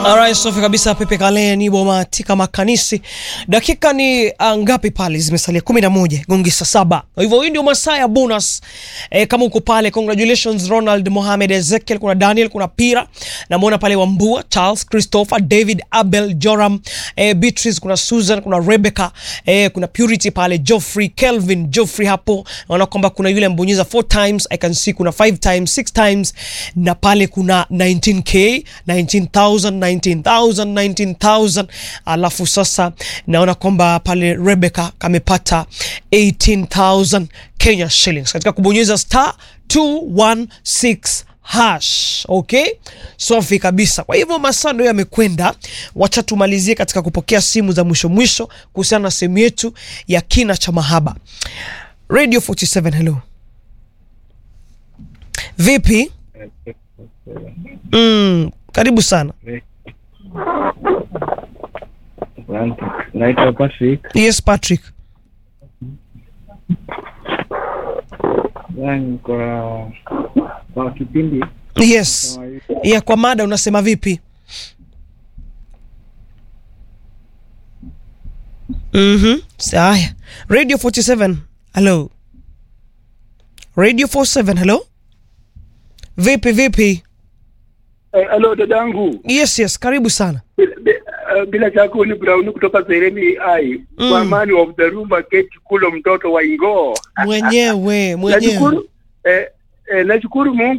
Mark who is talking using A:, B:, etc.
A: Alright, safi kabisa. Pepe Kale ni bomatika makanisi. Dakika ni uh, ngapi pale? Zimesalia kumi na moja gongi saa saba. Kwa hivyo hii ndio masaa ya bonus. E, kama uko pale, congratulations Ronald Mohamed Ezekiel, kuna Daniel, kuna Pira namwona pale Wambua, Charles Christopher, David Abel, Joram, e, Beatrice, kuna Susan, kuna Rebecca, e, kuna Purity pale, Geoffrey, Kelvin, Geoffrey hapo. Naona kwamba kuna yule mbonyeza 4 times, I can see kuna 5 times, 6 times na pale kuna 19k, 19000 19,000 19,000 alafu sasa naona kwamba pale Rebecca kamepata 18,000 Kenya shillings katika kubonyeza star 216 hash. Okay, safi kabisa. Kwa hivyo masaa ndio yamekwenda, wacha tumalizie katika kupokea simu za mwisho mwisho kuhusiana na sehemu yetu ya kina cha mahaba. Radio 47, hello, vipi? Mm, karibu sana.
B: Naitwa Patrick.
A: Yes, Patrick.
B: Yani kwa kwa kipindi
A: Yes.
B: kama hivi,
A: Ya kwa mada unasema vipi? Mhm. Haya. Radio 47. Hello. Radio 47. Hello. Vipi vipi?
C: Eh, Halo dadangu,
A: Yes, yes, karibu sana.
C: Bila- bi- eh, bila shaka huyu ni Brown kutoka Sereni ai
A: Mm.
C: kwa amani of the room keti kulo mtoto wa Ingoo.
A: Mwenyewe, mwenyewe.
C: Nashukuru eh, eh, nashukuru Mungu